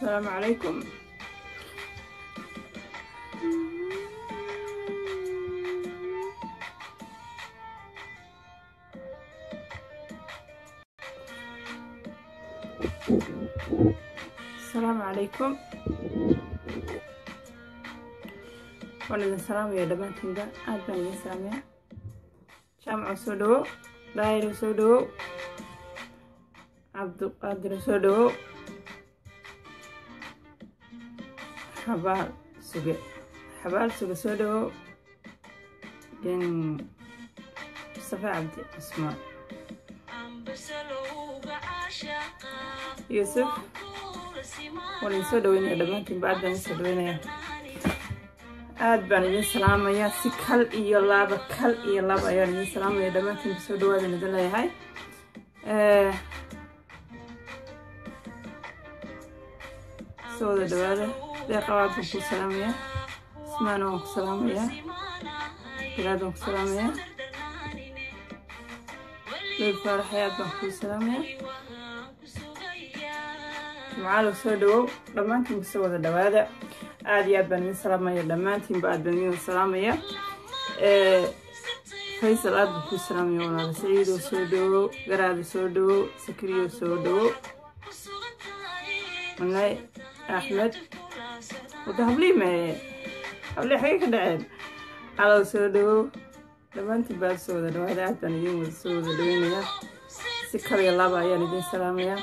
السلام عليكم السلام عليكم waan idin salaamaya dhammaantiinba aad baan idin salaamaya jaamaco soo dhawo daayiro soo dhawo cabdiqaadiro soo dhawo xabaal suge xabaal suge soo dhawo din mustafa cabdi cusmaan yuusuf waan idin soo dhaweynaya dhammaantiinba aad baan idin soo dhaweynaya aad baan idin salaamayaa si kal iyo laaba kal iyo laaba ayaan idin salaamaya dhammaantiinba soo dhawaadan idin leeyahay soo wada dhawaada deeqabaad baan kuu salaamayaa ismaana waan ku salaamayaa bilaad waan ku salaamayaa leyl faaraxayaad baan kuu salaamayaa jimcaalow soo dhawow dhammaantiinba soo wada dhawaada aad iyo aad baan idin salaamaya dhammaantiinba aad baan idin salaamaya faysal aad baan kuu salaamaya walaala saciidow soo dhawow garaada soo dhawow sakriyo soo dhawow malay axmed wada habliime hablii xagee ka dhaceen calow soo dhawow dhammaantiin baad soo wada dhawaada aad baan idin wada soo wada dhaweynaya si kaliya laba ayaan idin salaamaya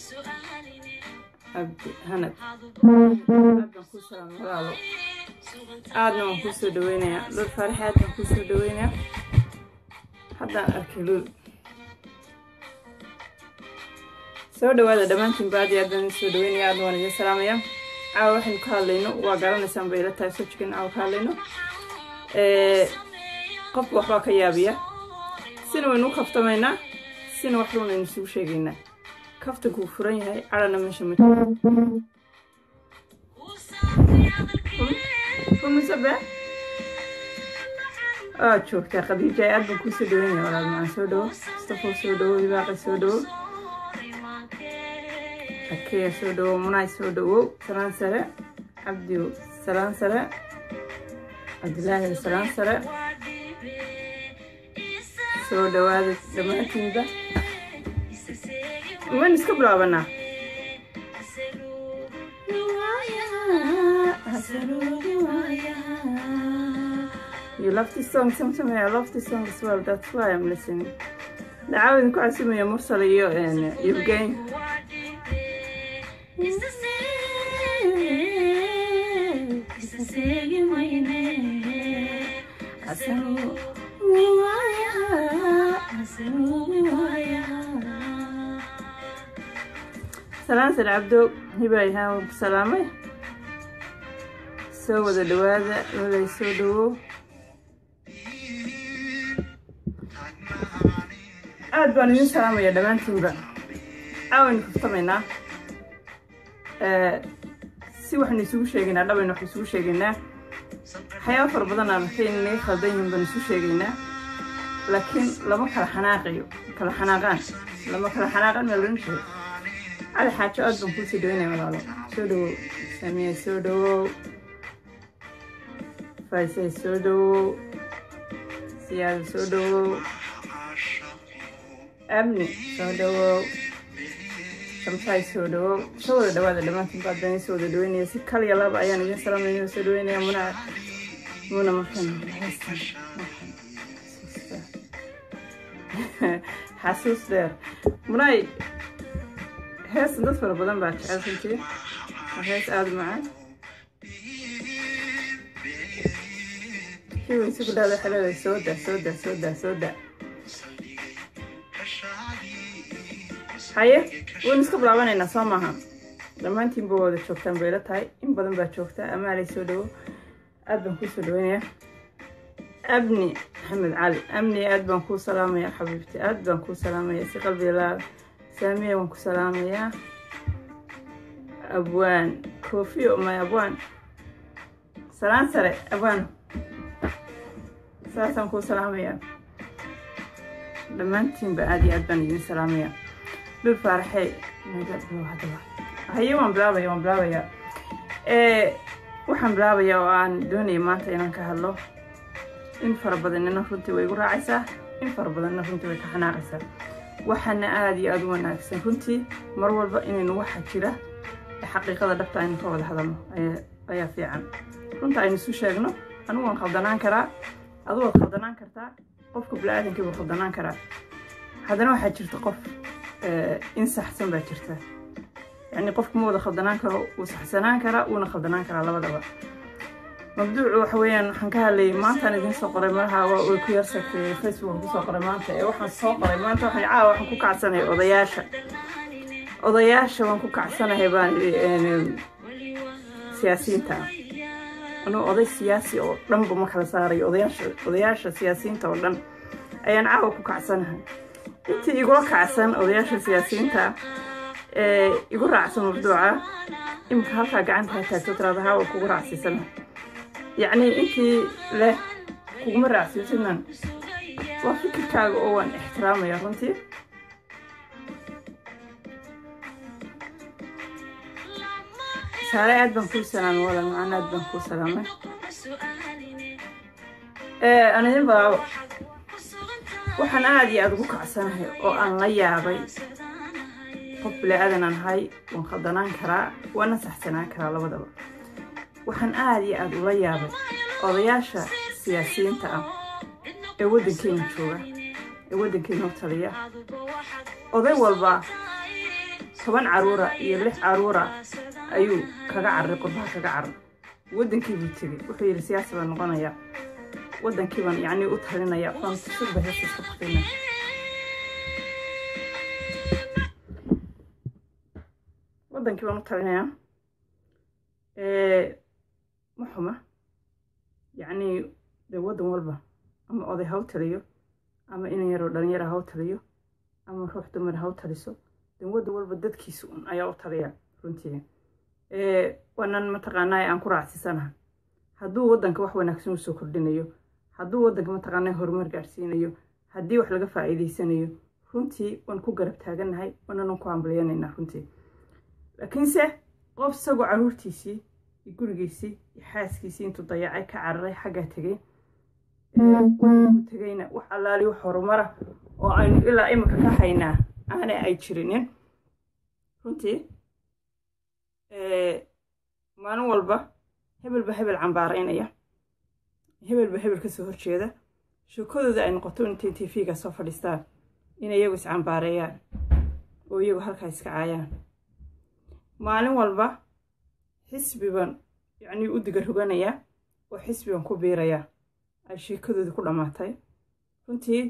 cabdi hanad aad baan kuu salaamay walaalo aadna waan kuu soo dhaweynayaa lul faaraxe aad baan kuu soo dhaweynayaa haddaan arkay lul soo dhawaada dhammaantiin baadi aad baan idin soo dhaweynaya aadna waan idin salaamaya caawa waxaynu ka hadlayno waa garanaysaan bay ila tahay soo jikin caawa ka hadlayno qofka waxbaa ka yaabiya sina waynu u kaftamaynaa sina waxba waynu isugu sheegaynaa kaftankuu furan yahay cadhana meesha ma umusabe aa joogtaa khadiija aad baan kuu soo dhaweynaya walaal macaan soo dhawo mustafo soo dhawo ibaaqi soo dhawo akeya soo dhawo munaay soo dhawow salaan sare cabdiw salaan sare cabdilaahi salaan sare soo dhawaada dhammaantiinba waan iska bilaabanaa You love this song, sometimes I love this song as well. That's why I'm listening. Dacaa idinku casimaya mursal iyo Evgen. salaan sar cabdo hibaay haa waan ku salaamay soo wada dhawaada walay soo dhawo aad baan idin salaamaya dhammaantiinba caawaynu kaftamaynaa si waxaynu isugu sheegaynaa dhabaynu wax isugu sheegaynaa waxyaaba fara badan aan arkay in naga khaldan yihiin baan isu sheegaynaa laakiin lama kala xanaaqayo kala xanaaqaan lama kala xanaaqan maa loodhan jiray cali xaajo aad baan kuu soo dhaweynaya walaalo soo dhawow samiya soo dhawow faysay soo dhawow siyaada soo dhawow abni soo dhawow shamsaay soo dhawow soo wada dhawaada dhammaantiin baad baan soo wada dhaweynaya si kaliya laba ayaan idin salaamaya soo dhaweynaya muna muna markan xasuus dheer munay heestan dad fara badan baa jecel runtii waa hees aada macaan kii weyse ku dhahda xeleeda soo da soo da soo da soo da haye waynu iska bilaabanaynaa soo maaha dhammaantiinba wada joogtaan bayla tahay in badan baa joogtaa amaalay soo dhawo aad baan kuu soo dhaweynayaa abni maxamed cali amni aad baan kuu salaamayaa xabiibti aad baan kuu salaamayaa si qalbiga laa saamiya waan ku salaamayaa abwaan koofiyo may abwaan salaan sare abwaan saasaan kuu salaamayaa dhammaantiinba aad iyo aad baan idin salaamayaa dhul faaraxey naga dhow haddaba haye waan bilaabaya waan bilaabaya waxaan bilaabaya oo aan doonaya maanta inaan ka hadlo in fara badanina runtii way igu raacaysaa in fara badanna runtii way ka xanaaqaysaa waxaana aada iyo aada u wanaagsan runtii mar walba inaynu waxa jira xaqiiqada dhabta aynu ka wada hadalno ayaa fiican runta aynu isu sheegno anigu waan khaldanaan karaa adu waad khaldanaan kartaa qofka bini-aadankii buu khaldanaan karaa haddana waxaa jirta qof in saxsan baa jirta yacni qofku ma wada khaldanaan karo wuu saxsanaan karaa wuuna khaldanaan karaa labadaba mabduucu waxa weeyaan waxaan ka hadlayay maantaan idiin soo qoray malaha way ku yarsagtay facebook kusoo qoray maanta ee waxaan soo qoray maanta waxaan caawa waxaan ku kacsanahay odayaasha odayaasha waan ku kacsanahay baan siyaasiyiinta anuu oday siyaasi oo dhanba ma kala saarayo odayaasha odayaasha siyaasiyiinta oo dhan ayaan caawa ku kacsanahay intii igula kacsan odayaasha siyaasiyiinta ee igu raacsan mabduuca imika halkaa gacanta ha taagto tiraada hawa kugu raacsiisana yacni intii leh kuguma raacsiisinan waa fikirkaaga oo waan ixtiraamaya runtii saare aad baan kuu salaamay wala macana aad baan kuu salaamay aan idin balaabo waxaan aada iyo aada ugu kacsanahay oo aan la yaabay qof bilaa-aadan aan ahay waan khaldanaan karaa waana saxsanaan karaa labadaba waxaan aada iyo aada ula yaabay odayaasha siyaasiyiinta ah ee waddankeena jooga ee waddankeena u taliya oday walba toban caruura iyo lix caruura ayuu kaga cararay qurbaha kaga carar waddankii buu tegey wuxuu yidhi siyaasi baan noqonayaa waddankii baan yacnii u talinaya waan tusudba heesta iska baqina waddankii baan u talinayaa ma xuma yacnii dee waddan walba ama oday ha u taliyo ama inan yaroo dhalinyara ha u taliyo ama ruux dumar ha u taliso dee waddan walba dadkiisa un ayaa u taliya runtii waanan mataqaanaa aan ku raacsisanaha hadduu waddanka wax wanaagsan usoo kordhinayo hadduu waddanka mataqaanaa horumar gaadhsiinayo haddii wax laga faa'iidaysanayo runtii waan ku garab taagannahay waananan ku hambalyanaynaa runtii laakiinse qof isagoo caruurtiisii iyo gurigiisii iyo xaaskiisii intuu dayacay ka cararay xaggaa tegay tegayna wax allaali wax horumara oo aynu ilaa iminka ka haynaa aanay ay jirinin runtii maalin walba hebelba hebel cambaaraynaya hebelba hebel kasoo horjeeda sheekadooda ay noqoto intay tv-ga soo fadhiistaan inay iyagu iscambaareeyaan oo iyagu halkaa iska caayaan maalin walba xisbiban yacnii u diga roganayaa oo xisbigan ku biirayaa ay sheekadoodii ku dhammaatay runtii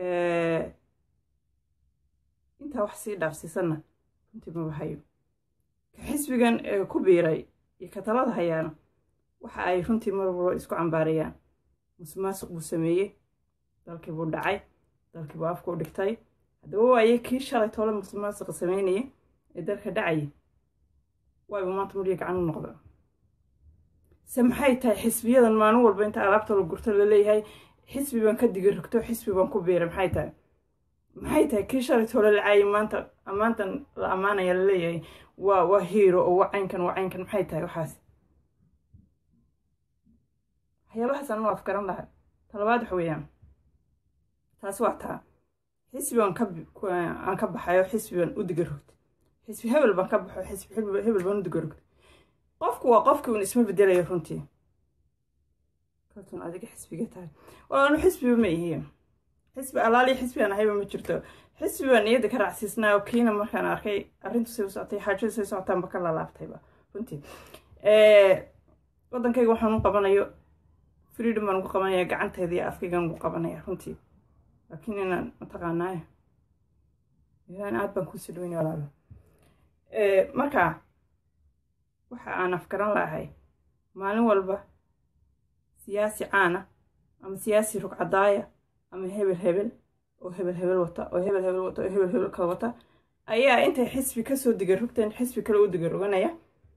intaa wax sii dhaafsiisanna runtii maba hayo ka xisbigan ku biiray iyo ka talada hayaana waxa ay runtii mar walba isku cambaarayaan musuqmaasuq buu sameeyey dalkii buu dhacay dalkii buu afku u dhigtay haddaba waaye kii shalay toole musuqmaasuqa sameynaya ee dalka dhacaya waayba maanta murya gacan u noqda se maxay tahay xisbiyadan maalin walba inta alaabta la gurto laleeyahay xisbi baan ka diga rogto xisbi baan ku biiray maxay tahay maxay tahay kii shalay toole la caayay maanta ammaantan la ammaanaya laleeyahay waa waa hiiro oo waa caynkan waa caynkan maxay tahay waxaas waxyaabahaas anu afgaran laha talabaad waxa weeyaan taas waa taa xisbigan aan ka baxayo xisbigan u diga rogtay xisbi hebel baan ka baxo xisbi hebel baan u diga rogtay qofku waa qofkii un isma bedelayo runtii kaltun adiga xisbiga tahay walaanu xisbiba ma ihiin xisbi alaali xisbigan ahayba ma jirto xisbi baan niyadda ka raacsiisnaa oo kiina markaan arkay arrintu say u socotay xaajadu say socotaanba ka lalaabtayba runtii waddankayga waxaan u qabanayo freedom baan ugu qabanaya gacantayda iyo afkaygan ugu qabanaya runtii laakiin inaan mataqaanaaye ilaan aad baan kusii dhaweynaya walaalo marka waxa aan afgaran lahay maalin walba siyaasi caana ama siyaasi rugcadaaya ama hebel hebel oo hebel hebel wata oo hebel hebel wata oo hebel hebel kala wata ayaa intay xisbi kasoo digarogteen xisbi kale u digaroganaya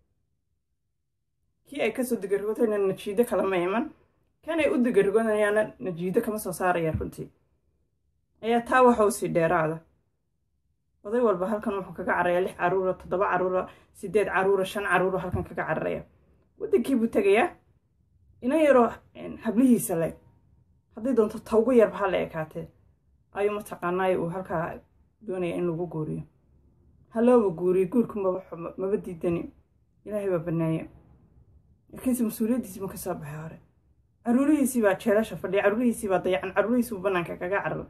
kii ay kasoo digarogotayna najiido kalama iman kanay u digaroganayaana najiido kama soo saarayaan runtii ayaa taa waxa usii dheeraada oday walba halkan wuxuu kaga cararaya lix caruura toddoba caruura sideed caruura shan caruura halkan kaga cararaya waddankii buu tegayaa ina yaroo hablihiisa le hadday doonto ta ugu yarba ha la ekaatee ayuu mataqaanaay uu halkaa doonaya in lagu guuriyo halooba guuriyo guurku maba diidani ilaahay baa baneeye laakiinse mas-uuliyaddiisii ma ka soo baxay hore caruurihiisii baa jeelasha fadhiya caruurihiisii baa dayacan caruurihiisii buu bannaanka kaga cararay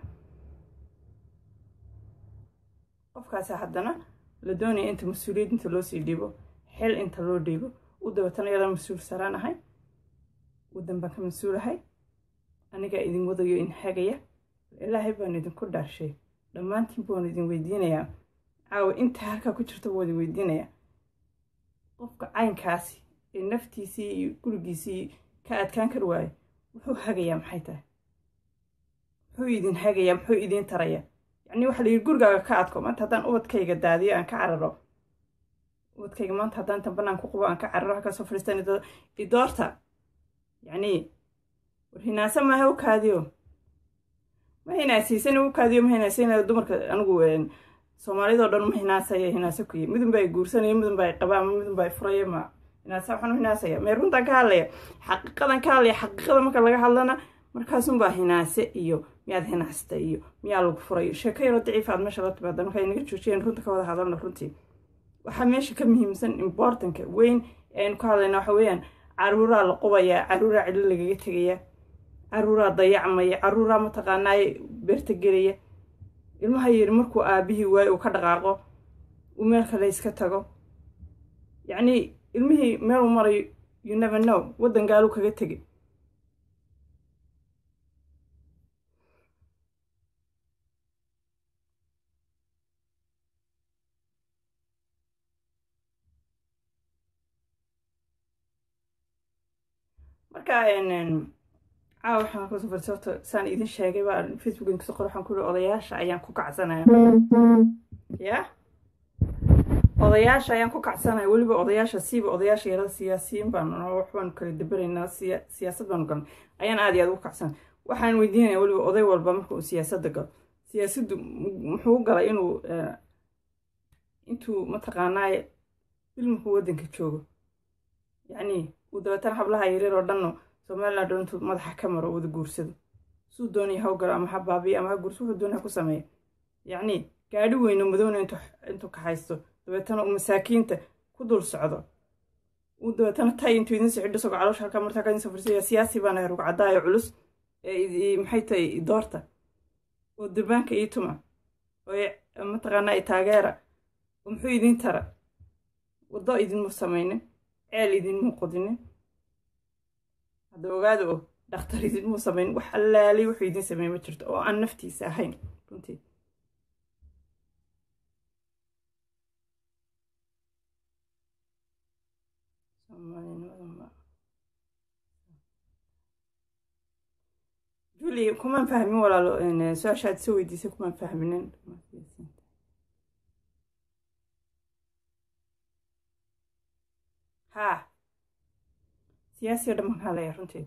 qofkaasi haddana la doonaya inta mas-uuliyad inta loo sii dhiibo xel inta loo dhiibo u dabatana iyadoo mas-uul saraan ahay waddan baan ka mas-uulahay anigaa idin wadayo in hagaya ilaahay baan idinku dhaarshay dhammaantiin baan idin weydiinayaa caawa inta halkaa ku jirta baan idin weydiinayaa qofka caynkaasi ee naftiisii iyo gurigiisii ka adkaan kar waayo wuxuu hagayaa maxay tahay muxuu idin hagayaa muxuu idiin tarayaa yacnii waxaa layidhi gurigaaga ka adko maanta haddaan ubadkayga daadiyo aan ka cararo ubadkayga maanta haddaan intan bannaan ku qubo aan ka cararo halkaa soo fadhiistan idoorta yacnii war hinaase maaha u kaadiyo ma hinaasiisan u kaadiyo ma hinaasaynayo dumarka anigu soomaalidoo dhan ma hinaasaya hinaase kuyi midun baa guursanaya midun baa qabaa ma midun baa furaya ma hinaasa waxaan u hinaasaya mee runtaan ka hadlaya xaqiiqadan ka hadlaya xaqiiqada marka laga hadlana markaasunbaa hinaase iyo miyaad hinaasta iyo miyaa lagu furayo sheeko yaroo daciifa aad meesha la timaada marka inaga joojiyeen runta ka wada hadalna runtii waxaa meesha ka muhiimsan importanka weyn ee aynu ka hadlayna waxa weeyaan caruuraa la qubayaa caruuraa cidlo lagaga tegaya caruuraa dayacmaya caruuraa mataqaanaaye beerta gelaya ilmaha yiri markuu aabihii waayo uu ka dhaqaaqo uu meel kale iska tago yacnii ilmihii meel uu marayo you never know waddan gaaluu kaga tegay marka caawa waxaan kusoo fadhi sababto saan idin sheegay baa facebookin kasoo qor waxaan ku yihi odayaasha ayaan ku kacsanaya ya odayaasha ayaan ku kacsanaya weliba odayaasha siiba odayaasha yarada siyaasiyiin baan waxbaanu kala daberaynaa siyaasad baanu galnay ayaan aad iyo aad ugu kacsanay waxaan weydiinaya weliba oday walba marka uu siyaasadda galo siyaasaddu muxuu u galay inuu intuu mataqaanaaye ilmuhu waddanka joogo yacnii uu dabeetana hablaha yaryar oo dhanno somaliland oo intuu madaxa ka maro wada guursado suu doonaya haw galo ama ha baabiya ama ha guurso wuxuu doonaya ku sameeya yacnii gaadhi weyno madowna intuu ka haysto dabeetana uu masaakiinta ku dul socdo uu dabeetana tay intuu idin sixidho isagoo caloosha halkaa martaa kadin safrisaya siyaasi baana rug caddaayo culus ee maxay tahay doorta oo durbaanka ii tuma oo mataqaanaa i taageera oo muxuu idiin tara waddo idinmu samaynin ceel idinmuu qodinin hadda ogaada oo dhakhtar idinmuu samaynin wax allaalay wuxuu idiin sameeye ma jirto oo aan naftiisa ahayn runtii juli kumaan fahmin walaalo su-aashaad soo weydiisay kumaan fahminin haa siyaasi o dhan baan ka hadlaya runtii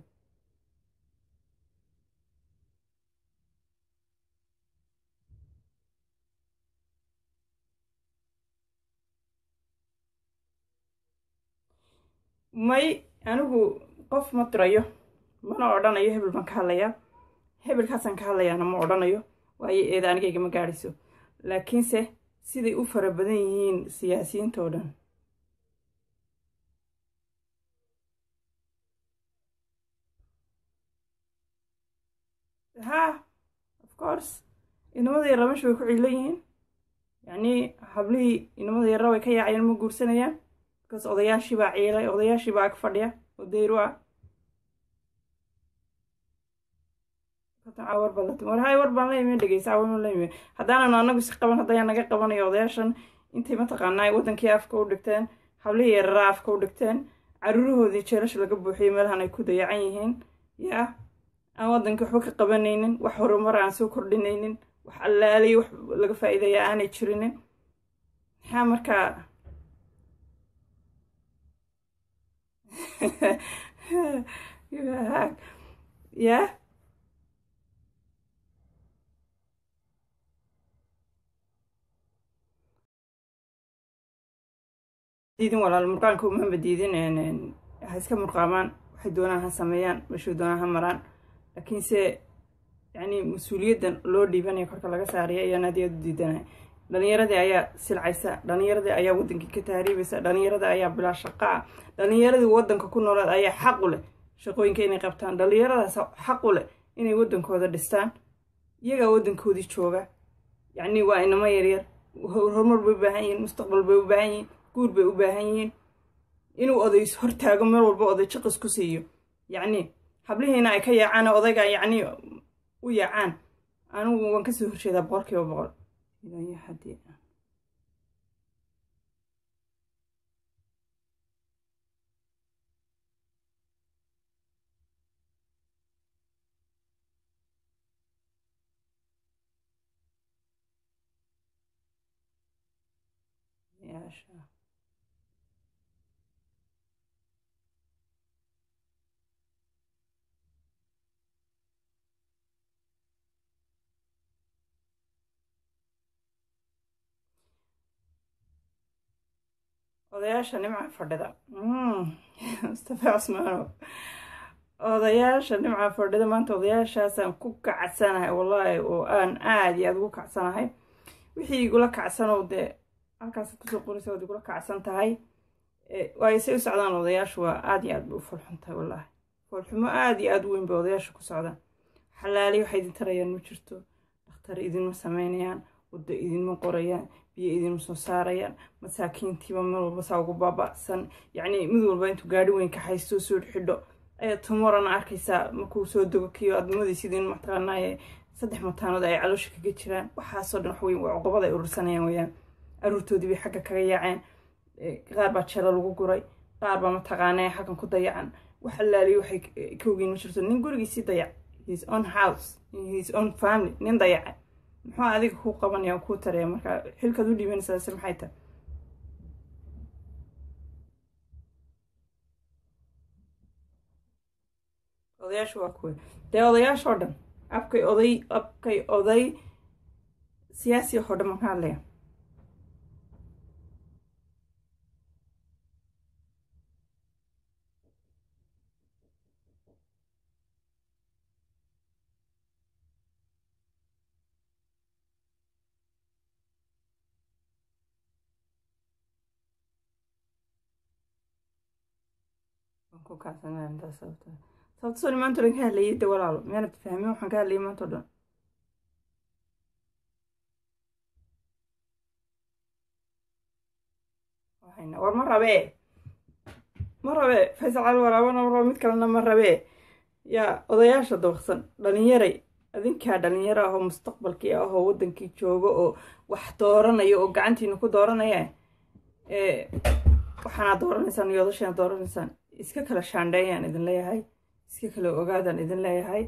may anigu qof ma dirayo mana odhanayo hebel baan ka hadlayaa hebelkaasaan ka hadlayaana ma odhanayo waayo eeda anigayga ma gaadhayso laakiinse siday u fara badan yihiin siyaasiyiinta oo dhan ha of course inamada yarra meesha way ku ciilan yihiin yacnii hablihii inamada yarra way ka yaacayeen ma guursanayaan bikaas odayaashii baa ciilay odayaashii baa ag fadhiya oo dayru ah war baan la war hay war baan la imin dhegeysa awan la imin haddaananu anagu si qaban haddayaan naga qabanayo odayaashan intay mataqaanaa waddankii afka u dhigteen hablihii yarara afka u dhigteen caruurahoodii jeelasha laga buuxiyey meelahan ay ku dayacan yihiin yaa aan waddankii waxba ka qabanaynin wax horumar aan soo kordhinaynin wax allaaliyo wax laga faa'iidaya aanay jirinin maxaa markaa yaa diidin walaal murqaanka umaba diidin ha iska murqaamaan waxay doonaan ha sameeyaan meeshuu doonaan ha maraan laakiinse yacni mas-uuliyaddan loo dhiibanaya korka laga saaraya ayaan aad iyo aad u diidanaya dhalinyaradii ayaa silcaysa dhalinyaradii ayaa waddankii ka tahriibaysa dhalinyaradii ayaa bilaa shaqa ah dhalinyaradii waddanka ku noolaad ayaa xaq u leh shaqooyinka inay qabtaan dhalinyaradaas xaq u leh inay waddankooda dhistaan iyagaa waddankoodii jooga yacni waa inamo yaryar horumar bay u baahan yihiin mustaqbal bay u baahan yihiin guur bay u baahan yihiin inuu oday hortaago meel walba oday jaqis ku siiyo yacni hablihiina ay ka yaacaan odayga yacni u yaacaan anigu waan kasoo horjeedaa boqol kiiba boqol ilaayo haddii yaasha odayaasha nimca fadhida mustafa cusmaanow odayaasha nimca fadhida maanta odayaashaasaan ku kacsanahay wallaahi oo aan aada iyo aada ugu kacsanahay wixii igula kacsanow dee halkaas kusoo qoraysa waad igula kacsan tahay waayo say u socdaan odayaashu waa aada iyo aad bay u foolxun tahay wallaahi foolxumo aada iyo aada u weyn bay odayaasha ku socdaan xalaali waxay idin tarayaan ma jirto dhakhtar idinma sameynayaan waddo idinma qorayaan biyo idinma soo saarayaan masaakiintiiba meel walba saa ugu baaba'san yacni mid walba intuu gaadhi weyn ka haysto soo xidho ayaa tumorana arkaysaa markuu soo dogo kiyo admadaysid in mataqaanaaye saddex mataanood ay caloosha kaga jiraan waxaasoo dhan waxweyn waa cuqubada ay urursanayaan weyaan aruurtoodii bay xagga kaga yaaceen qaar baa jeelo lagu guray qaar baa mataqaanaa xaggan ku dayacan wax allaaliyo waxay ka ogeyn ma jirto nin gurigiisii dayac his own house his own family nin dayaca muxuu adiga kuu qabanaya kuu taraya marka xilkaad u dhiibanaysaa se maxay tahay odayaashu waa kuwe dee odayaashoo dhan abkay oday abkay oday siyaasi oo dhan maxaa hadlaya ku kacsanaanta sababta sababta soo maanta o dhan ka hadlayay de walaalo miyaanad fahmin waxaan ka hadlayay maanta o dhan war ma rabee ma rabee faysal cali waraabana ma rabo mid kalena ma rabee yaa odayaasha dabaqsan dhalinyaray adinkaa dhalinyaro ah oo mustaqbalkii ah oo waddankii jooga oo wax dooranaya oo gacantiina ku dooranaya waxaanaad dooranaysaan iyo odashaanaad dooranaysaan iska kala shaandheeyaan idin leeyahay iska kala ogaadaan idin leeyahay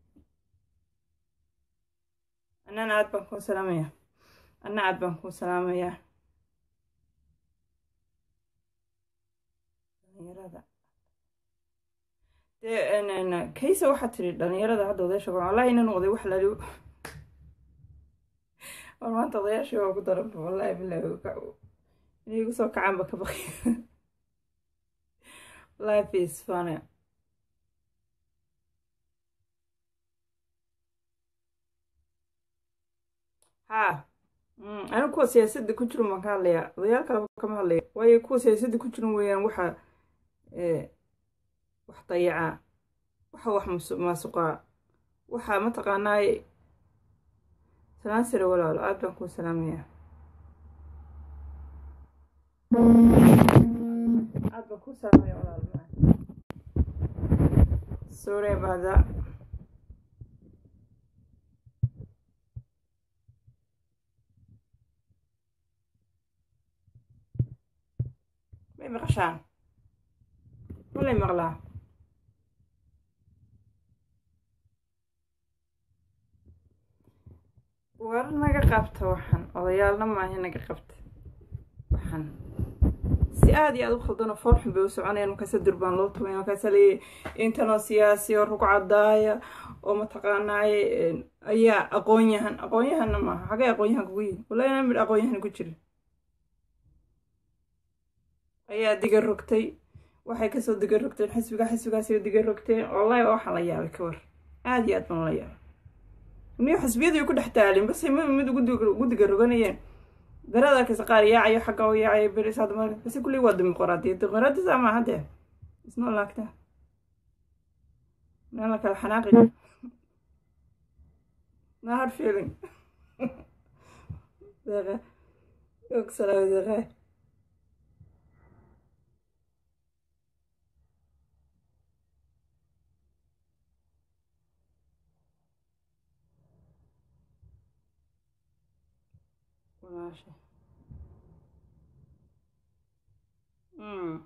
annana aad baan kuu salaamayaa anna aad baan kuu salaamayaa dhalinyarada dee kaysa waxaad tiri dhalinyarada hadda odayaasha wallahi inan oday wax lali war maanta odayaashii waa ku daranba wallahi bilahi inay igu soo kacaanba ka baqi life is funny ha anigu kuwa siyaasadda ku jiran baan ka hadlayaa odayaal kaleba kama hadlaya waayo kuwa siyaasadda ku jiran weeyaan waxa wax dayacaa waxa wax maasuqaa waxa mataqaanaaye salaan sare walaalo aad baan kuu salaamayaa aad baan kuu salaamaya walaalo sorry about that may maqashaan malay maqlaa war naga qabta waxaan odayaalna maaha naga qabta waxaan si aada iyo aada u khaldano foolxun bay u soconayaan markaasa durbaan loo tumay markaasa leeyahy intanoo siyaasi oo rug cadaaya oo mataqaanaaye ayaa aqoon yahan aqoon yahanna maaha xagay aqoon yahan kugu yihin wallahi inaan midh aqoon yahan ku jirin ayaa diga rogtay waxay kasoo diga rogteen xisbiga xisbigaasay diga rogteen wallahi waxaan la yaabay ka war aada iyo aad baan la yaabay niyo xisbiyadii ku dhex taalin base mid mid ugu diga roganayeen darada arkaysa qaar yaacayo xagga u yaacayo beris hadda marka base kulli waa dimuqraadiyad dimuqraadiyad saa maaha dee isnoo laagta meel la kala xanaaqi no hard feeling deeqa og salaam deeqa walaasha mm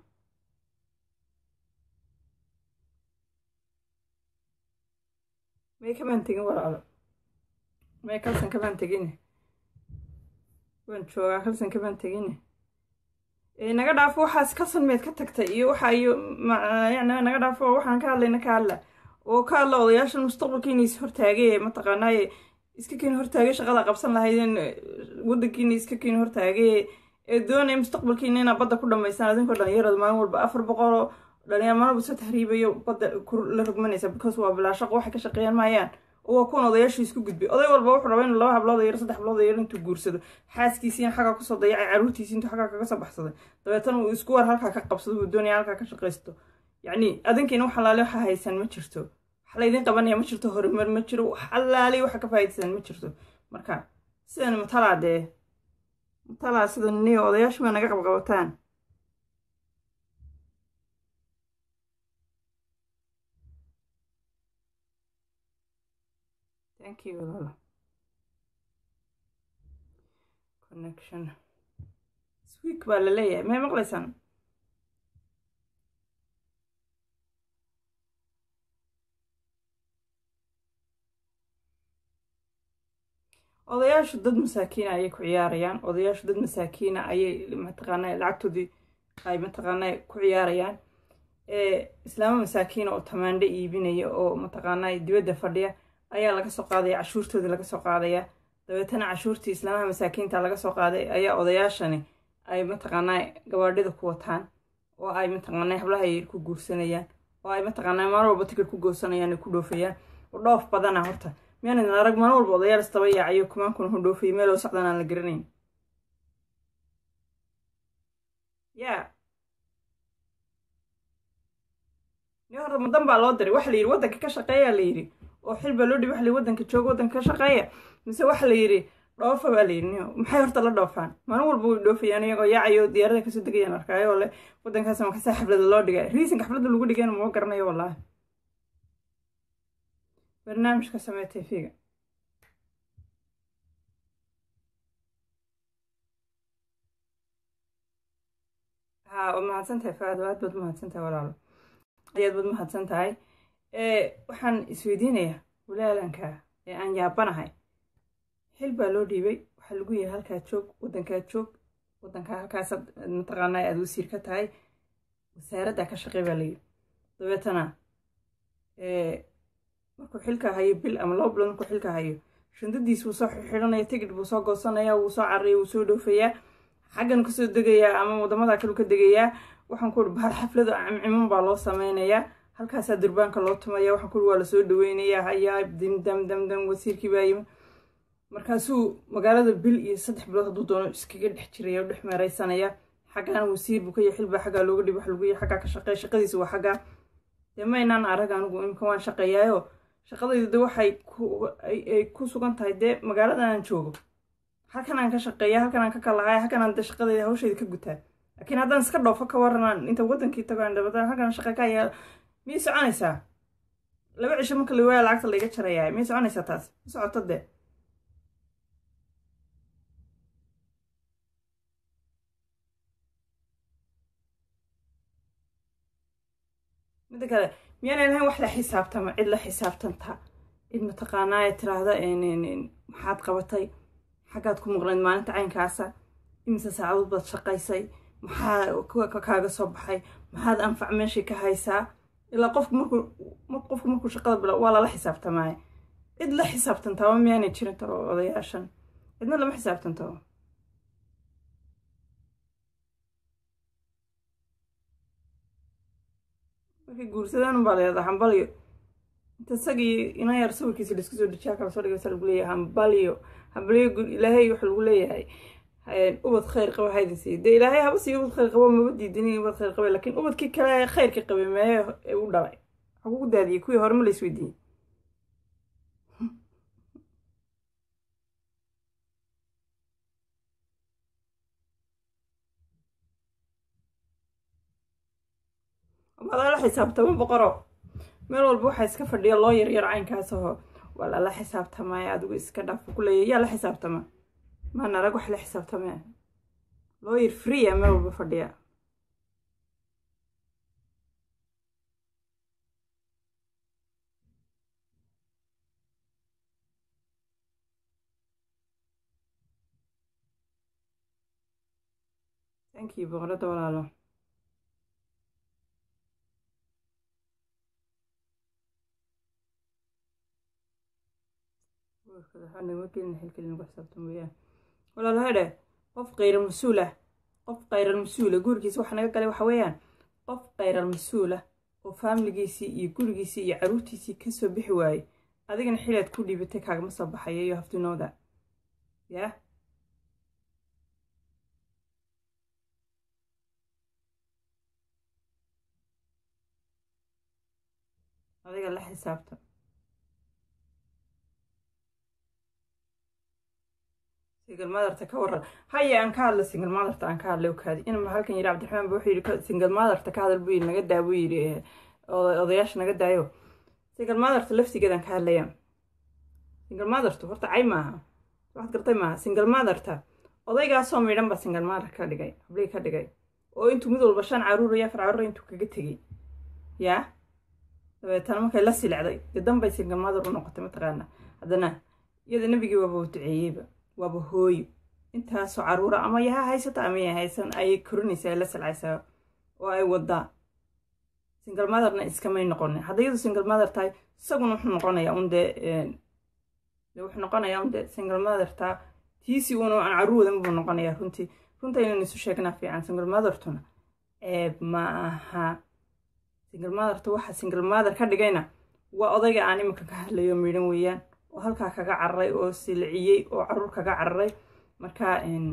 may kamaan tegin walaalo may kalsan kamaan tegine waan joogaa kalsan kamaan tegine naga dhaafo waxaas kalsan meed ka tagtay iyo waxa iyo yani naga dhaafo waxaan ka hadlayna ka hadla oo ka hadla odayaashan mustaqbalkiina is hortaagay mataqaanaaye iska keeni hortaagay shaqada qabsan lahaydeen waddankiina iska keeni hortaagay ee doonaya mustaqbalkiina inaa badda ku dhamaysaan adinkoo dhalinyarada maalin walba afar boqoloo dhalinyar maalin walba soo tahriibayo badda la rogmanaysa because waa bilaa shaqo waxay ka shaqeeyaan maayaan oo waa kuwan odayaashu isku gudbay oday walba wuxuu rabaa inuu laba hablood yaro saddex hablood yaro intuu guursado xaaskiisiina xaggaa kusoo dayacay caruurtiisi intuu xaggaa kaga soo baxsaday dabeetana uu isku war halkaa ka qabsado uu doonaya halkaa ka shaqaysto yacni adinkiina wax alaale waxa haysan ma jirto wax laydin qabanaya ma jirto horumar ma jiro wax alaale waxa ka faa'iidaysan ma jirto marka sidan matalaa dee matalaa sida niyo odayaashu baa naga qabqabataan thank you walaalo connection sweek baa la leeyahay may maqlaysaan odayaashu dad masaakiina ayay ku ciyaarayaan odayaashu dad masaakiina ayay mataqaana lacagtoodii ay mataqaana ku ciyaarayaan islaamo masaakiina oo tamaandho iibinaya oo mataqaana dibadda fadhiya ayaa laga soo qaadaya cashuurtoodii laga soo qaadaya dabeetana cashuurtii islaamaha masaakiinta laga soo qaaday ayaa odayaashani ay mataqaanaa gabaadhida ku wataan oo ay mataqaanaa hablaha yar ku guursanayaan oo ay mataqaanaa maalin walba tikir ku goosanayaan ay ku dhoofayaan oo dhoof badana horta miyaanan arag maalin walba odayaal istaba yaacayo kumaan kuna hu dhoofayay meel oo socdan aan la garanayn yaa ni horta mudan baa loo diray waxa la yidhi waddanka ka shaqeeyaa la yidhi oo xil baa loo dhibi waxa la yidhi waddanka jooga waddanka ka shaqeeya mise waxa la yidhi dhoofa baa la yidhi niyo maxay horta la dhoofaan maalin walba way dhoofayaan iyagoo yaacayo diyaarada kasoo degayaan arkaayo le waddankaas markasaa xaflada loo dhigay riisanka xafladda lagu dhigayna ma garanayo wallaahi barnaamijka samee tv-ga ha waa mahadsan tahay faado aad baad umahadsan tahay walaalo ayaad baad umahadsan tahay waxaan isweydiinayaa walaalanka ee aan yaabanahay xil baa loo dhiibay waxaa lagu yahay halkaa joog waddankaa joog waddankaa halkaas mataqaanaa aad wasiir ka tahay wasaaraddaa ka shaqey baa layidhi dabeetana markuu xilka hayo bil ama laba bilood markuu xilka hayo shindadiis wuu soo xidhanaya tigid buu soo goosanaya wuu soo cararaya wuu soo dhoofayaa xaggan kasoo degayaa ama wadamada kale ka degayaa waxaan ku uri bahal xaflado cimciman baa loo sameynayaa halkaasaa durbaanka loo tumaya waxaan ku uri waa lasoo dhaweynayaa hayaa dim dam dam dam wasiirkii baa yimi markaasuu magaalada bil iyo saddex bilood hadduu doono iskaga dhex jiraya o dhex meeraysanaya xaggaana wasiir buu ka yahay xilbaa xaggaa looga dhibi wax lagu yahay xaggaa ka shaqeeya shaqadiisa waa xaggaa dee maynaan arag anigu imika waan shaqeeyaayo shaqadayda de waxay ay ku sugan tahay dee magaaladan aan joogo halkan aan ka shaqeeya halkan aan ka kalahaya halkan aan de shaqadayda hawshayda ka gutaa laakiin haddaan iska dhoofo ka waranaan inta waddankii tago aan dabada halkan shaqa ka hayaa miyay soconaysaa laba cisho marka la waaya lacagta layga jarayaa miyay soconaysaa taas ma socoto dee midda kale miyaana lahayn wax la xisaabtama cid la xisaabtanta cid mataqaanaa tiraahda maxaad qabatay xaggaad ku maqnayd maalinta caynkaasa imise saacadood baad shaqaysay maxaa kaaga soo baxay maxaad anfac meeshii ka haysaa ilaa qofku markuu qofku markuu shaqada bila waa lala xisaabtamaaye cid la xisaabtantaaba miyaanay jirin taro odayaashan cidna lama xisaabtantaba markay guursadaan unbaa leedaa hambalyo inta isagii ina yar sawirkiisa laisku soo dejiyaa kala soo dhigaysa lagu leeyahay hambalyo hambalyo ilaahay waxa lagu leeyahay ubad khayr qaba haydin siiyo dee ilaahay haba siiyo ubad khayr qabo maba diidinin ubad khayr qabe laakiin ubadkii kale khayrka qabay mee u dhalay waxaa kugu daadiyey kuwii hore ma la isweydiiyey lala xisaabtamo boqoro meel walba waxaa iska fadhiya loo yaryar caynkaas aho waa lala xisaabtamaya adigu iska dhaaf ku leeya yaa la xisaabtama maan arag wax la xisaabtame loo yar freea meel walba fadhiya thank you boqorada walaalo walaalo hedhe qof khayral mas-uul ah qof khayral mas-uula gurigiisa waxa naga galay waxa weeyaan qof khayral mas-uula oo faamiligiisii iyo gurigiisii iyo caruurtiisii kasoo bixi waayey adigana xilaad ku dhiibatay kaagama soo baxaya iyo haftinooda yaa adiga la xisaabta single motherta ka waran haya aan ka hadla single motherta aan ka hadlay okaadi inma halkan yidhi cabdiraxmaan ba wuxuu yidhi single motherta ka hadal buu yidhi naga daa buu yidhi odayaasha naga daayo single motherta laftigeedaan ka hadlaya single mothertu horta cay maaha waxaad gartay maaha single motherta odaygaasoo midhan ba single mother ka dhigay hablii ka dhigay oo intuu mid walba shan caruur iyo afar caruur intuu kaga tegey yaa dabeetana markay la silicday dee danbay single mother u noqotay mataqaana haddana iyada nebigii waaba u duceeyeyba waaba hooyo intaasoo caruura ama yaha haysata ama ya haysan ayay korinaysaa la silcaysaa oo ay wadaa single motherna iskamay noqonin hadda iyadu single mother tahay isaguna wuxuu noqonayaa un dee wuxuu noqonayaa un dee single mother taa tiisii uuna aan caruur wadan buu noqonayaa runtii runta inaynu isu sheegnaa fiican single mothertuna ceeb ma aha single motherta waxa single mother ka dhigayna waa odayga aan iminka ka hadlayo midhan weeyaan oo halkaa kaga cararay oo silciyey oo caruur kaga cararay marka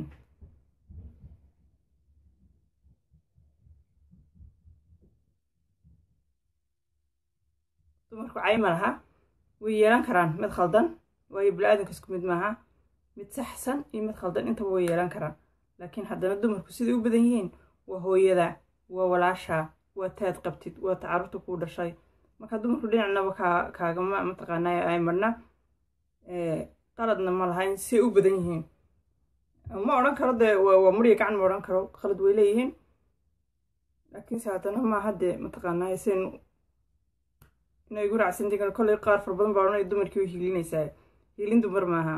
dumarku cayma laha way yeelan karaan mid khaldan waayo bili-aadanka isku mid maaha mid saxsan iyo mid khaldan intaba way yeelan karaan laakiin haddana dumarku siday u badan yihiin waa hooyada waa walaasha waa taad qabtid waa ta caruurta kuu dhashay marka dumarku dhinacnaba kaa kaagama mataqaanay ay marna qaladna ma lahayn say u badan yihiin ma odhan karo dee waa muriya gacan ma odhan karo qalad way leeyihiin laakiinse haddana maaha dee mataqaanaa sen inay gu raacsantiin kolley qaar fara badan baa odhanaya dumarkii way hiilinaysaa hiilin dumar maaha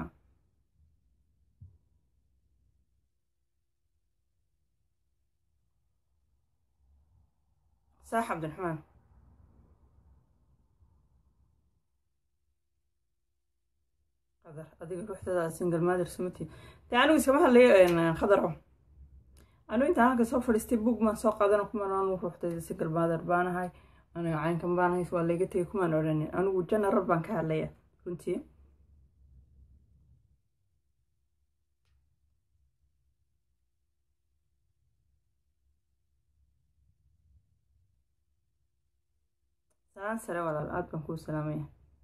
saax cabdiraxmaan qadar adiga ruuxdada single mother sumati dee anigu iskama hadlayo khadaro anigu intaan halka soo fadhiistay bug maan soo qaadana kumaan anu ruuxdada single mother baanahay aniga caynkan baanahay waa layga tegay kumaan odhanin anigu general baan ka hadlaya runtii salaan sare walaal aad baan kuu salaamaya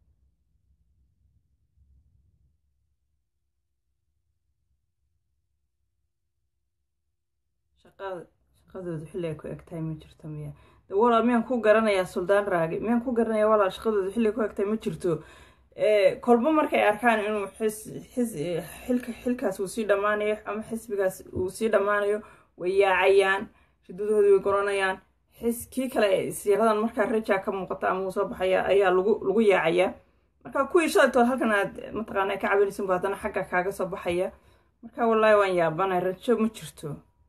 shaqadooda xilli ay ku egtahay ma jirto miya walaal miyaan ku garanayaa suldaan raagi miyaan ku garanayaa walaal shaqadooda xilli ay ku egtahay ma jirto kolba markay arkaan inuu xilka xilkaas uu sii dhammaanayo ama xisbigaas uu sii dhammaanayo way yaacayaan shidadooda way goranayaan xis kii kale siiradan markaa rajaa ka muuqata ama uu soo baxaya ayaa lagu lagu yaacayaa marka kuwii shalaytood halkan aad mataqaana ka cabinaysan bu haddana xagga kaaga soo baxaya marka wallaahi waan yaabanay rajo ma jirto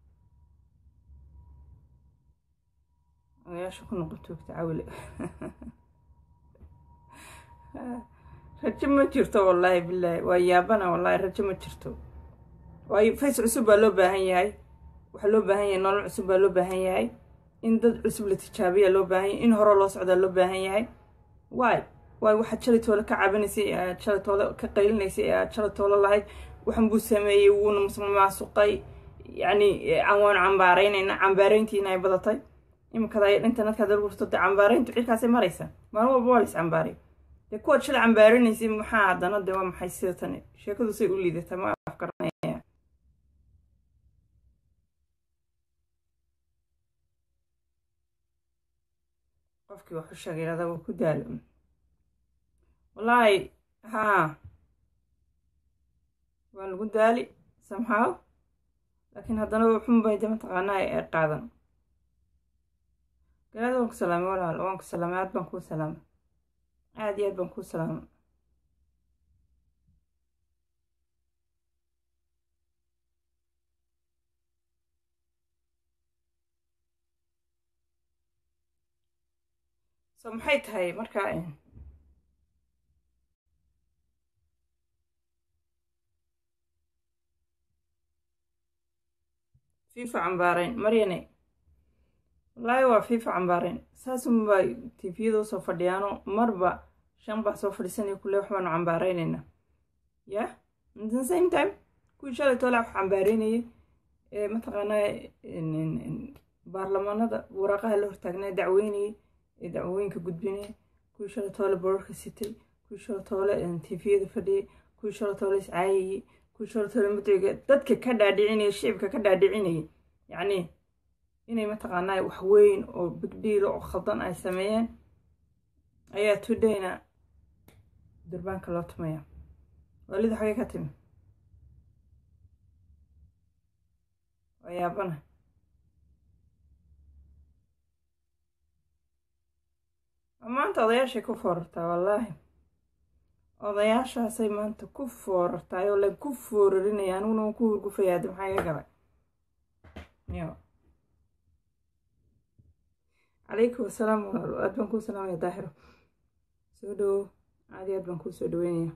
odayaasha ku noqon joogta cawile rajo ma jirto wallaahi bilaahi waa yaabana wallaahi rajo ma jirto waayo fays cusub baa loo baahan yahay waxaa loo baahan yahay nolol cusub baa loo baahan yahay in dad cusub la tijaabiya loo baahan yahay in hore loo socdaa loo baahan yahay waay waay waxaad shalay toole ka cabanaysay ee aad shalay toole ka qaylinaysay ee aad shalay toole lahayd waxan buu sameeyey wuuna maasuqay yacni waan cambaaraynayna cambaarayntiina ay badatay iminkada ay internetka dal gurto dee cambaarayntu cirkaasay maraysa maalin walba waa lais cambaaray dee kuwaad shalay cambaaranaysay maxaa haddana dee waa maxay sida tani sheekadu say u liidata ma afkaranaya qofkii waxu sheegay adaa waa ku daalo wallaahi haa waa lagu daali somehow laakiin haddana xunbay de mataqaanaa ee qaadan galaada waan ku salaamay walaal waan ku salaamay aad baan kuu salaamay aad iyo aad baan kuu salaamay so maxay tahay markaa fifa cambaarayn maryane wallaahi waa fifa cambaarayn saasunbaa tifiyada usoo fadhiyaano marba shan baa soo fadhiisanaya kule wax baanu cambaaraynayna ya the same time kuwii shalay toole wax cambaaraynayay ee mataqaanaa baarlamaanada waraaqaha la hortaagnaa dacweynayay ee dacwooyinka gudbinaya kuwii shalay toole borarka sitay kuwii shalay toole tifiyada fadhiyay kuwii shalay toole iscaayayay kuwii shalay toole mudciga dadka ka dhaadhicinaya shicibka ka dhaadhicinayay yacni inay mataqaanaa wax weyn oo bigdhiilo oo khaldan ay sameeyeen ayaa tudayna durbaanka loo tumaya waalida xagee ka timi waa yaabana maanta odayaashay ku foorartaa wallaahi odayaashaasay maanta ku foorartaay oo lagu foorarinaya aniguna waan ku hurgufaya haddi maxaa iga galay yo calaykum asalaam walaalo aad baan kuu salaamaya daahiro soo dhowo aad iyo aad baan kuu soo dhaweynaya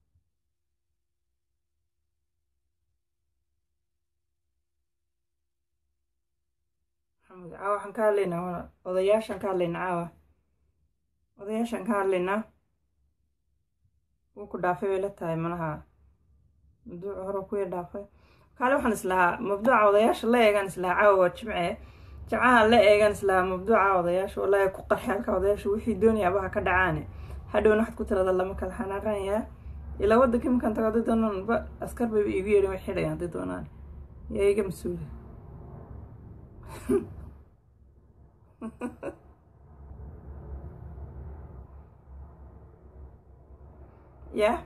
maxamed caawa waxaan ka hadlaynaa walaal odayaashaan ka hadlaynaa caawa odayaashaan ka hadlaynaa wuu ku dhaafay bay la tahay malaha mabduuca hore kuya dhaafay kaale waxaan islahaa mabduuca odayaasha la eegaan islahaa caawa waa jimce jimcaha la eegaan islahaa mabduuca odayaasha wallaahi ku qarxi halka odayaasha wixii doonaya abaha ka dhacaane hadhowna waxaad ku tirada lama kala xanaaqanayaa ilaa waddanka iminkan tago hadday doonaan ba askar bayba iigu yeedhin way xidhayan hadday doonaan yaa iga mas-uula ya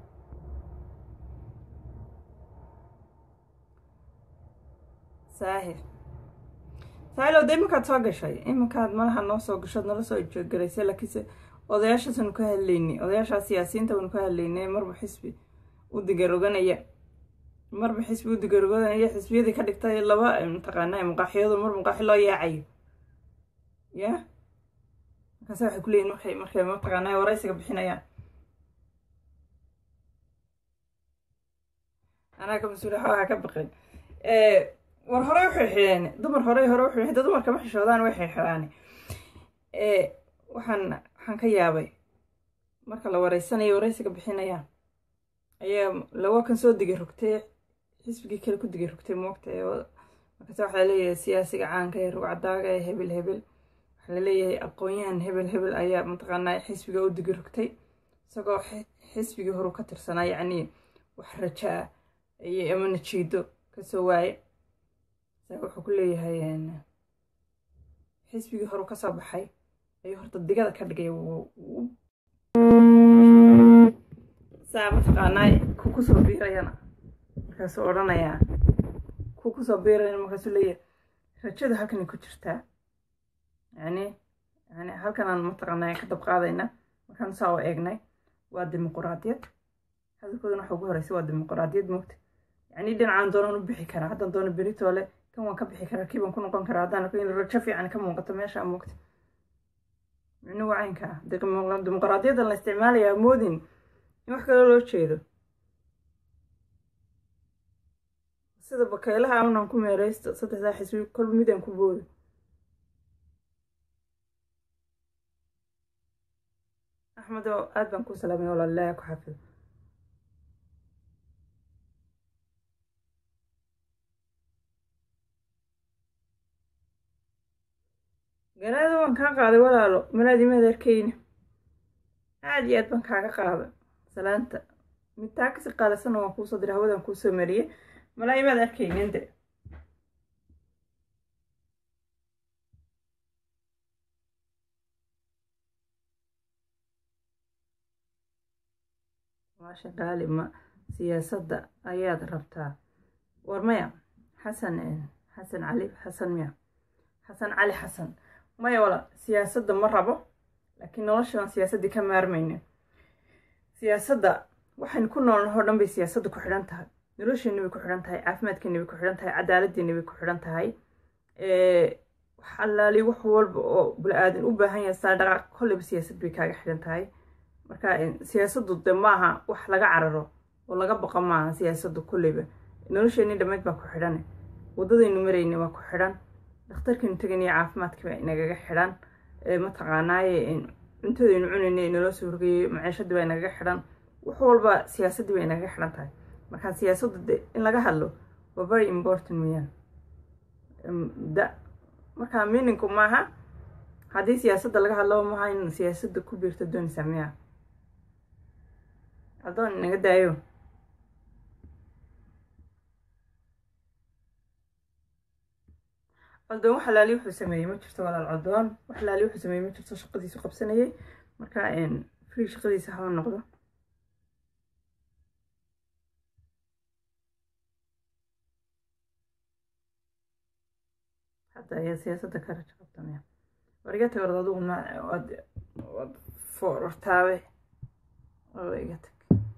saahir saahil de iminkaad soo gashay iminkaad malaha noo soo gashood nala soo ijoogaraysay laakiinse odayaashaasanu ka hadlaynay odayaashaa siyaasiyiinta baanu ka hadlaynay marba xisbi u digaroganaya marba xisbi u digaroganaya xisbiyadii ka dhigtay laba mataqaanaa muqaaxiyadu mar muqaaxi loo yaacayo ya markaase waxay kuleeyihin markay markay mataqaanaa waraysiga bixinayaan anaa ka mas-uula xoogaa ka baqay war horey waxay xidheen dumar horey hore wuxuu hada dumarka ma xishoodaan way xidhaan waxaan waxaan ka yaabay marka la wareysanayo wareysiga bixinayaan ayaa lawa kan soo digay rogtay xisbigii kale ku digay rogtay moogta markaase waxaa laleeyahay siyaasiga caanka ee rugcadaaga ee hebel hebel waxaa laleeyahay aqoon-yahan hebel hebel ayaa mataqaanaa xisbiga u digay rogtay isagoo xisbigii horu ka tirsanaa yacnii wax rajaa iyo ama najiido kasoo waaye wuxuu ku leeyahay xisbigii horu kasoo baxay ayuu horta digada ka dhigay saa mataqaanaa ku kusoo biirayana markaasuu odhanayaa ku kusoo biirayana markaasuu leeyahay rajada halkanay ku jirtaa yani yani halkanaan mataqaanaa ka dab qaadayna markaan saa u eegnay waa dimuquraadiyad hadalkoodana waxa ugu horeysa waa dimuquraadiyad moogta yani dhinacaan doonaan u bixi karaa haddaan doono beritoole kan waan ka bixi karaa kii baan ku noqon karaa haddaan arko in rajo fiican ka muuqato meesha moogta micnuhu caynka ah dimuquraadiyaddan la isticmaalayaa moodin in wax kaloo loo jeedo sida bakaylaha unan ku meereysto saddexdaa xisbi kolba midaan ku boodo axmed oo aad baan ku salaamay walaal ilaahay ku xafido garaada waan kaa qaaday walaalo malaadimaad arkeyna aad iyo aad baan kaaga qaaday salaanta midtaa kasi qaadasana waan kuusoo diray hawadaan kuusoo mariyey malaayimaad arkeynin de maasha gaali ma siyaasadda ayaad rabtaa war maya xasan xasan cali xasan miya xasan cali xasan maya wala siyaasadda ma rabo laakiin nolosha aan siyaasaddii ka maarmaynin siyaasadda waxaynu ku noolnahoo dhan bay siyaasadda ku xidhan tahay nolosheeni bay ku xidhan tahay caafimaadkeeni bay ku xidhan tahay cadaaladdeeni bay ku xidhan tahay wax allaali wax walba oo bula-aadan u baahan yahay saa dhaqaaq kolleyba siyaasad bay kaaga xidhan tahay marka siyaasaddu de maaha wax laga cararo oo laga baqo maaha siyaasaddu kolleyba nolosheeni dhammeyd baa ku xidhan waddadaynu marayna waa ku xidhan dhakhtarkaynu teganaya caafimaadkii baa inagaga xidhan mataqaanaaye cuntadaynu cunayna inaloo soo horgeeyey maciishadii baa inagaga xidhan wax walba siyaasaddii bay inagaga xidhan tahay marka siyaasaddu de in laga hadlo waa very important weyaan da marka meaningku maaha haddii siyaasadda laga hadlo maaha in siyaasadda ku biirto doonaysaa miya adoon inaga daayo codoon wax alaali wuxuu sameeyey ma jirto walaal codoon wax alaali wuxuu sameeyey ma jirto shaqadiisu qabsanayay marka free shaqadiisa haba noqdo hadda ayaa siyaasadda ka rajo qabta miya war iga tag orda adugu ma waad waad foorartaabe waba iga tag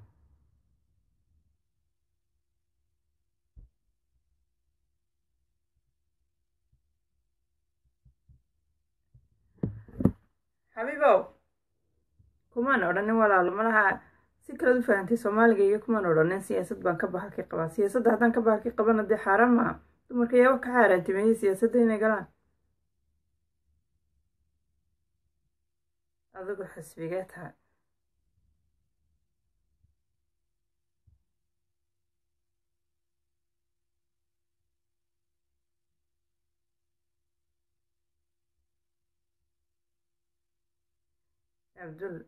xabiibow kumaan odhanin walaalo malaha si kalead u fahantay soomaaliga iyo kumaan odhanin siyaasad baan ka bahalkii qabaa siyaasadda haddaan ka bahalkii qabana dee xaaraan maaha dumarka yaaba ka xaaraantimeeyey siyaasadda inay galaan adigu xisbigee tahay abdul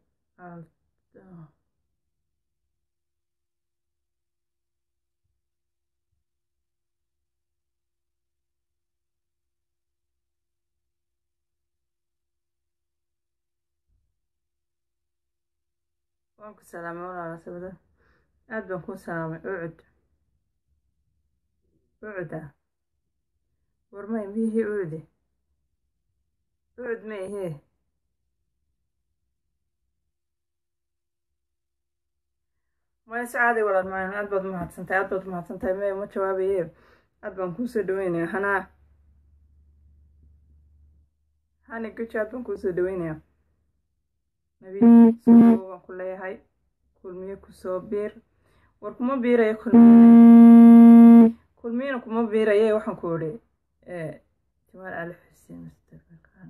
waan ku salaamay walaala sabada aad baan kuu salaamay ucud ucuda warmay miyihii ucude ucud ma ihee maya si caaday walaal maayan aad baad umahadsantahay aad baad umahadsantahay maya ma jawaabaye aad baan kuusoo dhaweynaya hanaa hani guji aad baan kuusoo dhaweynaya nabi soo waan ku leeyahay kulmiye kusoo biir war kuma biiraya kulmiye kulmiyena kuma biiraye waxaan ku idhi jamaal cali xuseen mustaqbalkaan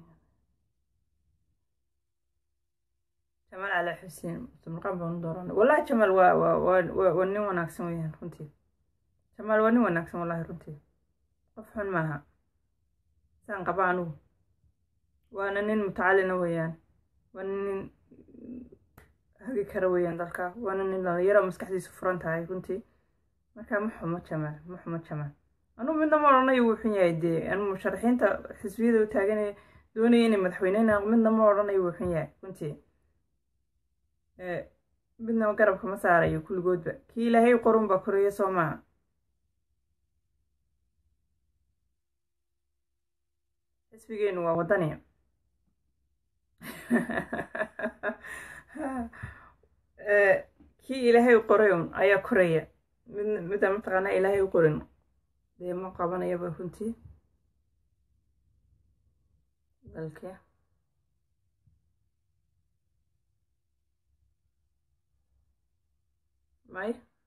jamaal cali xuseen mustaqbalkaan baan u dooranay wallahi jamaal waa waa waa waa nin wanaagsan weyaan runtii jamaal waa nin wanaagsan wallahi runtii qof xun maaha saan qaba anugu waana nin mutacalina weeyaan waana nin hagi kara weeyaan dalka waana nin dhalinyaro maskaxdiisu furan tahay runtii marka ma xumo jamaal ma xumo jamaal anugu midna ma odhanayo wuu xun yahay dee anu musharaxiinta xisbiyada u taaganaya doonaya inay madaxweyneyna midna ma odhanayo wuu xun yahay runtii midna garabka ma saarayo kulligoodba kii ilaahay qorun baa koraya soo maaha xisbigeenu waa wadaniya kii ilaahay u qoray un ayaa koraya mid midaan mataqaanaa ilaahay u qorin dee ma qabanayaba runtii dalkee may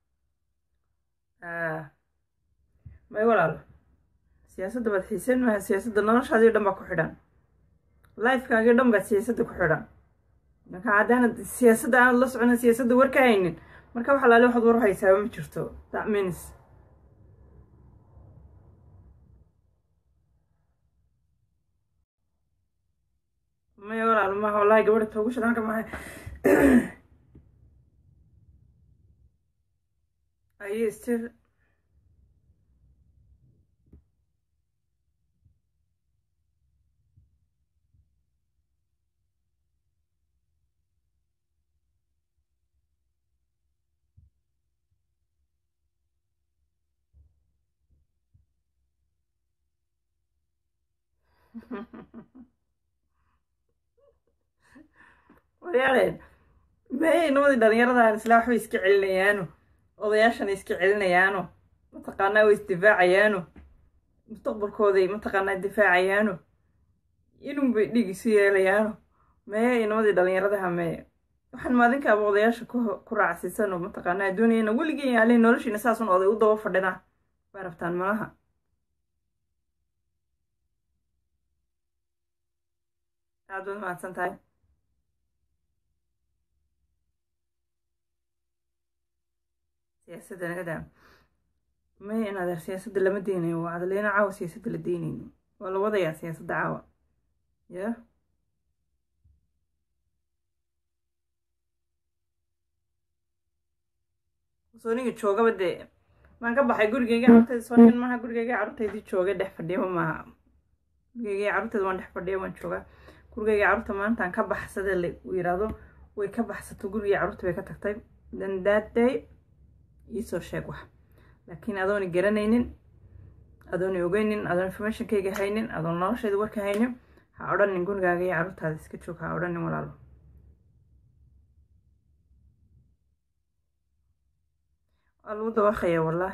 may walaalo siyaasadda baad xiiseen maaha siyaasadda noloshaadii dhan baa ku xidhan lifekaagii dhan baad siyaasadda ku xidhan marka haddaanad siyaasadda aanad la soconin siyaasadda warka haynin marka wax alaale waxaad war haysaaba ma jirto that means maya walaal maha wallahi gabadha toogu shadaanka mahay aye still waryaaleen maya inamadii dhalinyaradan isla waxbay iska celinayaano odayaashana iska celinayaano mataqaanaa way isdifaacayaano mustaqbalkooday mataqaanaa difaacayaano inun bay dhiig isu yeelayaano maya inamadii dhalinyaradaha maya waxaan maadinkaaba odayaasha ku raacsiisano mataqaanaa doonayana weligeen yaaleen noloshiina saasun oday u daba fadhinaa baa rabtaan malaha aad baad mahadsan tahay siyaasadda nagadaa maya in adeer siyaasadda lama deynayo waa adaleyna caawa siyaasadda la deynayno waa la wadayaa siyaasadda caawa ya sooniga joogaba dee maan ka baxay gurigeyga carurteyda soonin maaha gurigeyga carruurteydii jooga dhex fadhiyaba maaha gurigeyga carruurteeda waan dhex fadhiya waan joogaa gurigeyga carruurta maantaan ka baxsada la yiraahdo way ka baxsato gurigii carruurta bay ka tagtay then that day iisoo sheeg wax laakiin adooni garanaynin adooni ogeynin adoon informationkayga haynin adoon noloshayda warka haynin ha odhanin gurigaaga iyo carruurtaada iska joog ha odhanin walaalo waa lagu dawaqaya wallah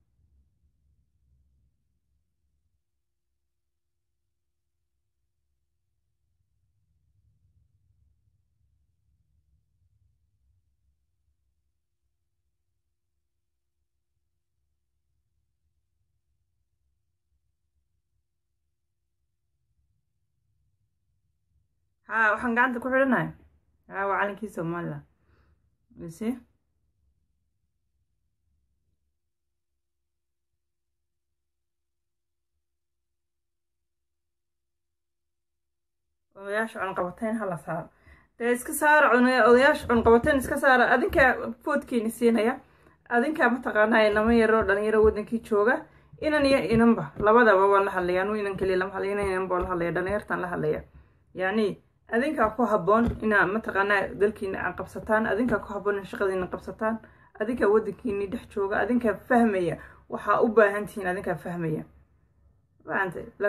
ha waxaan gacanta ku xidhanahay ha waa calankii somaliland isi odayaasha cunqabateyn hala saaro dee iska saara odayaasha cunqabateyn iska saara adinkaa foodkiini siinaya adinkaa mataqaanaa inama yaroo dhalinyaro wadankii jooga inan iyo inanba labadaba waan la hadlaya anu inan keliya lama hadlaya inan inanba waan la hadlaya dhalinyartaan la hadlaya yacni adinkaa ku habboon inaa mataqaanaa dalkiina a qabsataan adinkaa ku habboon in shaqadiina qabsataan adinkaa wadankiini dhex jooga adinkaa fahmaya waxaa u baahan tihiin adinkaa fahmaya fahamtay